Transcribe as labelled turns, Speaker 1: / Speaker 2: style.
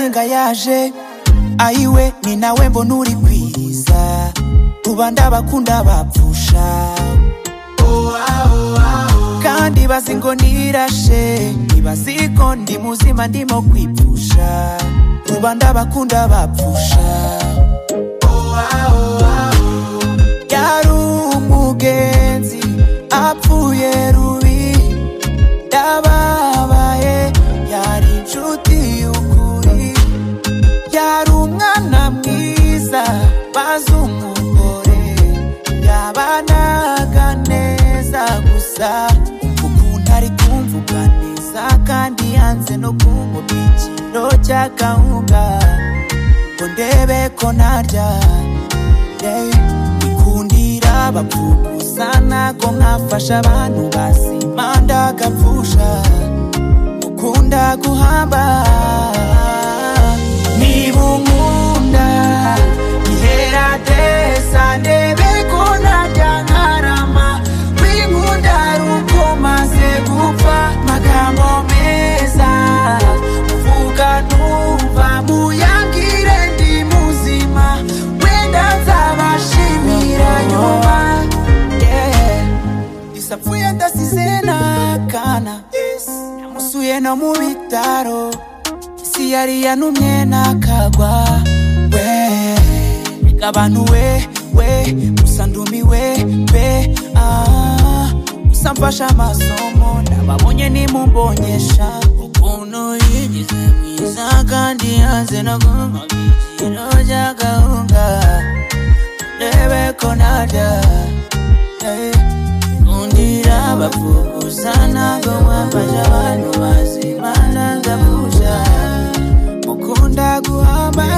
Speaker 1: naje ayiwe ni nawe mbona uri kwiza rubanda bakunda bapfusha kandi bazi ngo nirashe ntibazi ko ndi muzima ndimo kwipfusha rubanda bakunda bapfusha yari umugenzi apfuye rubi yababaye yari inshuti y'ukuri yari umwana mwiza bazi umugore yabanaga neza gusa ukuntu ari kumvuga neza kandi yanze no kunywa ikiro cya kawunga ngo ndebe ko narya Hey, ikundira bapfugusana ko nkafasha abantu bazima ndagapfusha ukunda guhamba niba unkunda iheradesa ndebe ko narya nkarama winkunda ari uko maze gupfa magambo meza uvuga numva muyabwire ndi muzima wenda nzabashimira nyuma Yeah. isapfuye ndasize n'akana namusuye no mu bitaro isi yari yanumye n'akagwa we reka abantu we we gusa ndumiwe pe ah, gusa mfashe amasomo nababonye nimumbonyesha ukuntu yigize mwiza kandi yanze no kunywa ibiciro bya gahunda ndebe ko narya Hey. Kundira bapfugusana ngo mwafashe abantu bazima ndangapfusha mukunda guhamba